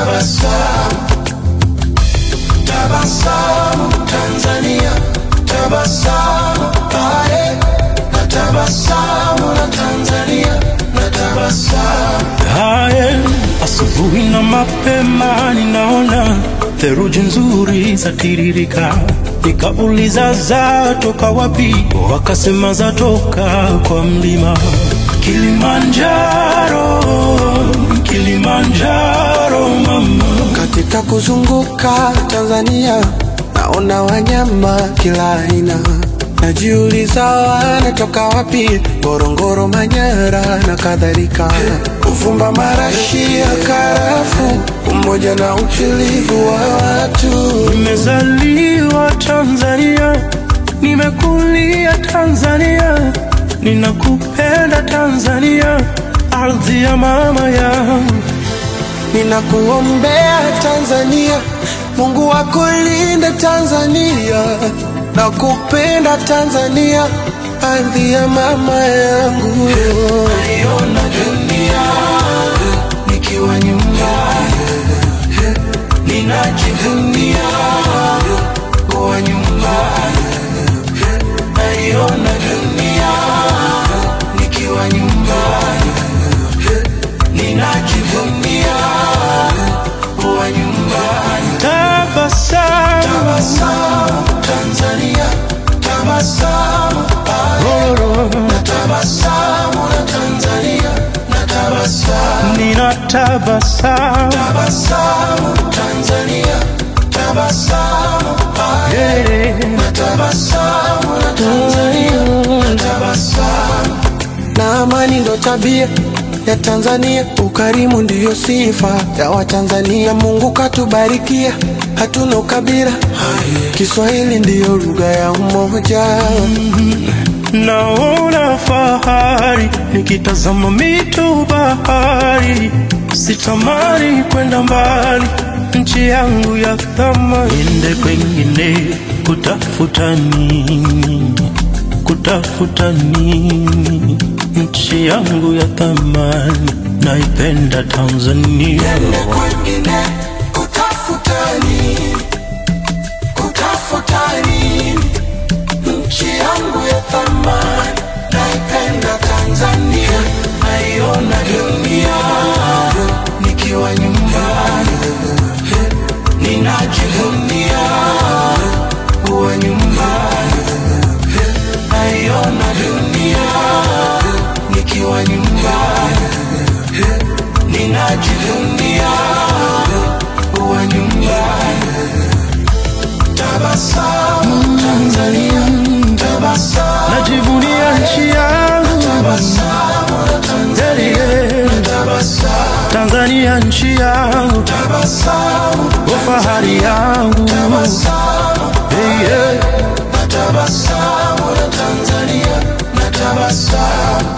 tabasamu, tabasamu Tanzania, tabasamu ae, na tabasamu na Tanzania, na tabasamu Haya, asubuhi na mapema ninaona theruji nzuri zatiririka, nikauliza zatoka wapi? Wakasema zatoka kwa mlima Kilimanjaro, Kilimanjaro mama. Katika kuzunguka Tanzania naona wanyama kila aina, najiuliza wanatoka wapi? Ngorongoro, Manyara na kadhalika, Uvumba, marashi ya karafu, umoja na utulivu wa watu. Nimezaliwa Tanzania, nimekulia Tanzania, ninakupenda Tanzania, ardhi ya mama yangu. Ninakuombea Tanzania, Mungu akulinde Tanzania, nakupenda Tanzania, ardhi ya mama yangu. Naiona dunia nikiwa nyumbani, ninajivunia kuwa nyumbani. Naiona dunia nikiwa nyumbani, ninajivunia kuwa nyumbani. Tabasamu, Tabasamu Tanzania, tabasamu na tabasamu na Tanzania, na tabasamu nina tabasamu, tabasamu Tanzania, tabasamu yeah. na tabasamu na Tanzania, na tabasamu na amani ndo tabia ya Tanzania, ukarimu ndiyo sifa ya Watanzania. Mungu katubarikia, hatuna ukabila, Kiswahili ndiyo lugha ya umoja. Naona fahari nikitazama mito bahari, sitamani kwenda mbali, nchi yangu ya thamani. Niende kwengine kutafuta nini? Kutafuta nini? Nchi yangu ya thamani, naipenda Tanzania. Niende kwengine kutafuta nini? Kutafuta nini? Nchi yangu ya thamani, naipenda Tanzania, naiona dunia nikiwa nyumbani, ninajivunia kuwa nyumbani, naiona dunia nikiwa nyumbani, ninajivunia kuwa nyumbani. Tabasamu Tanzania, tabasamu, Najivunia nchi yangu tabasamu na Tanzania, yeah. tabasamu, Tanzania nchi yangu, tabasamu, fahari yangu tabasamu, yeah, yeah. na tabasamu na Tanzania, na tabasamu